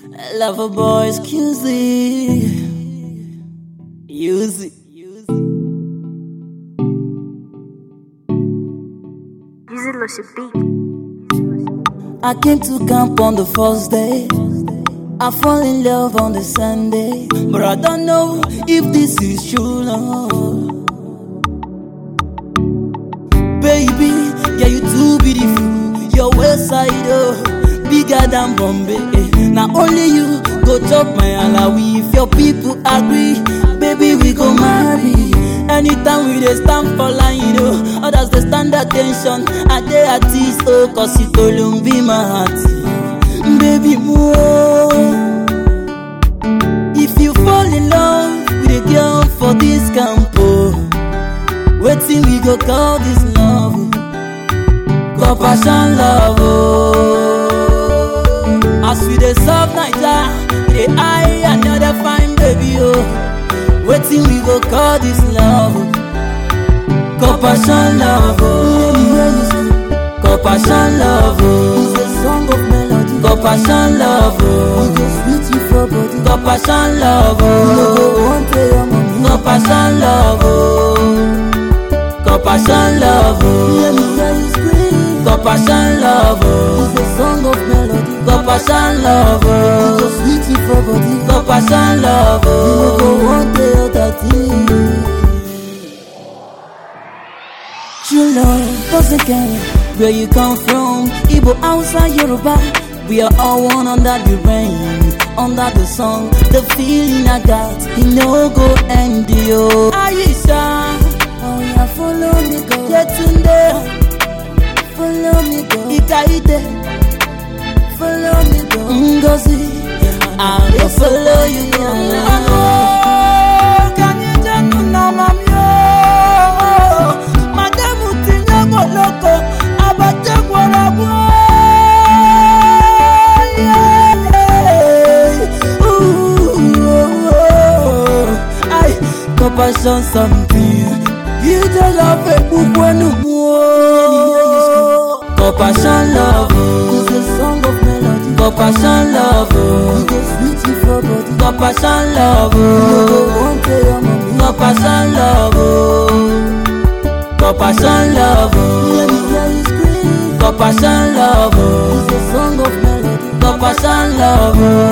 Lover boy, excuse me. Use it. Easy Lucy beat. I came to camp on the first day. I fall in love on the Sunday. But I don't know if this is true love. Baby, yeah, you too beautiful. Your waist side, oh, bigger than Bombay. Eh. Now only you go chop my alawi. If your people agree, baby, we go marry. Anytime we dey stand for line, you know, others dey stand attention. I dey at ease, oh, cause it alone be my heart. Baby, more. If you fall in love with a girl for this camp, oh, wetin we go call this love? Call passion love, oh. As we dey serve Naija, we dey eye another fine baby, oh. Wetin we go call this love? Call passion love, oh. Call passion love, oh. It's a song of melody. Call passion love, oh. It's sweet you for body. Call passion love, oh. No go want tell your mommy. Call passion love, oh. Call passion love, oh. Hear me hear you scream. Call passion love, oh. It's a song of melody. Call passion love, oh. It's sweet you for body. Call passion love, oh. No go want tell your daddy. True love doesn't care where you come from. Igbo, Hausa, Yoruba, we are all one under the rain, under the sun. The feeling I got, it no go end yo. Aisha, oh yeah, follow me go. Yetunde, follow me go. Ikaide, follow me go. Ngozi, I go follow you go. Madamu tinye moloko, abate gwarabu. Compassion something You just love a book when you Compassion love It's a song of melody Compassion love It's sweet you for body Compassion love want tell your mommy Compassion love Compassion love Hear me hear you scream Compassion love It's a song of melody Compassion love